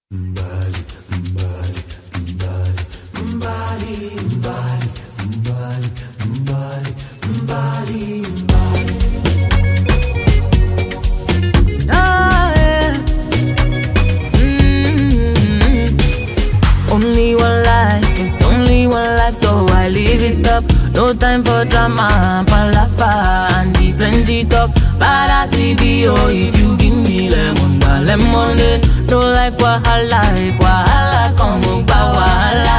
Ah, yeah. Mm. Only one life, it's only one life, so I live it up. No time for drama, palafa, and the plenty talk. But I see the oh, if you give me lemon, da lemonade. No like wahala, if wahala come, uba wahala.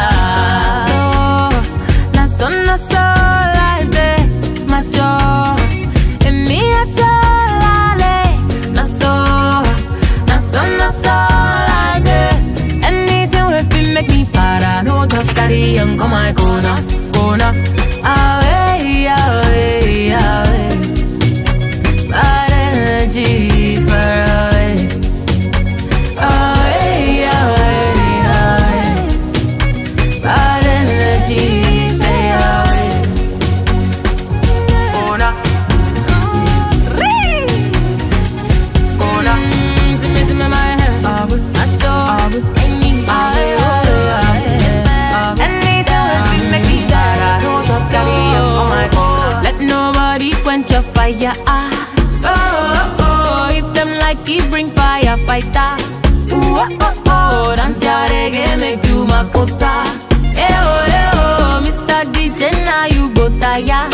So, na so na so life, eh, macho. Emi acho lale, na so, na so na so life, eh. Anything we fit make me para, no just carry on come my corner, corner. Away, away, away. Bad energy far away. Away, away, away. Bad energy stay away. Corner. Corner. See me, see me, my head. I saw. I need. Anytime make me die. No top carry on my corner. Let nobody quench your fire. Ah. Oh, oh, oh. If them like it, bring fire, fighter. Ooh, oh, oh, oh. Dance your reggae, make you my cosa. Eh, oh, eh, oh. Mr. DJ, now you go tire.